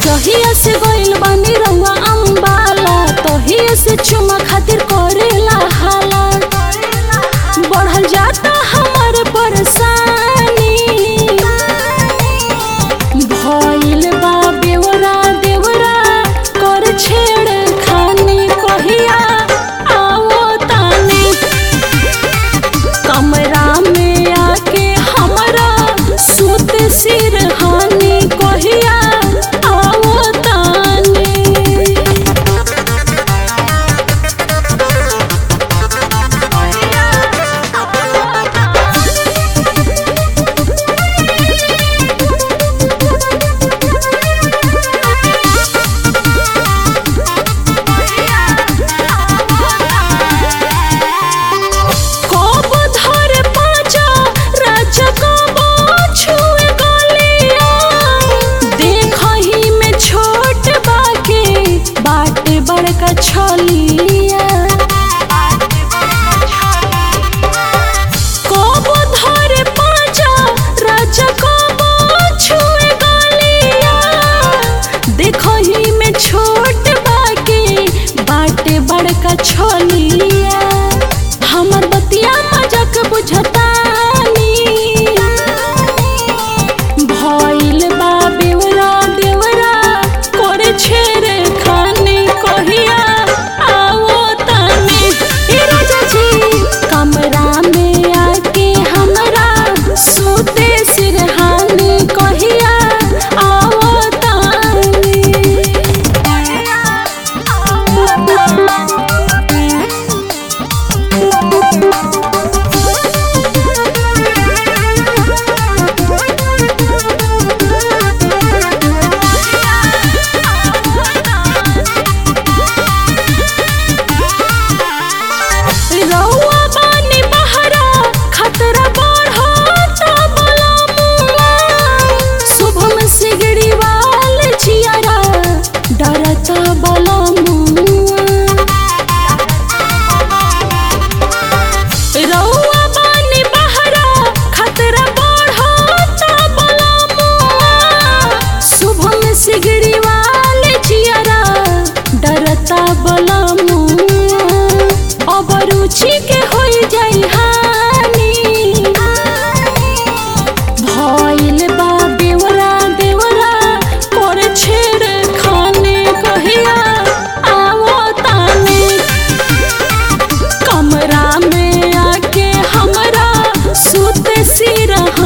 जहिया से गइल बानी रउआ अम्बाला तहिया से चुमा खातिर करेला हाला बढ़ल जाता हमार परेशानी भइल बा बेवरा देवरा कर छेड़ खानी कहिया आओ तानी कमरा में आके हमरा सुत सिरहानी कहिया आओ तानी कब धरे पाजा राजा कब छुए गलिया देखही में छोट बाके बाटे बड़का छलिया कब धरे पाजा राजा कब छुए गलिया देखही में छोट बाके बाटे बड़का छलिया हमर बतिया मजाक बुझतानी भइल बा बेवरा देवरा करे छेरे खाने कहिया आओ तानी ए राजा जी कमरा में आके हमरा सुते सिरहाने कहिया आओ रउआ बानी बहरा खतरा बढ़ता बलमुआ शुभम सिगड़ी वाल जियारा डरता बलमुआ रउआ बानी बहरा खतरा बढ़ता बलमुआ शुभम सिगड़ी वाल जियारा डरता बलमुआ अब रुचि के होई जाई हानि भइल बा बेवरा देवरा कर छेड़ खाने कहिया आओ तानी कमरा में आके हमरा सुत सिरहा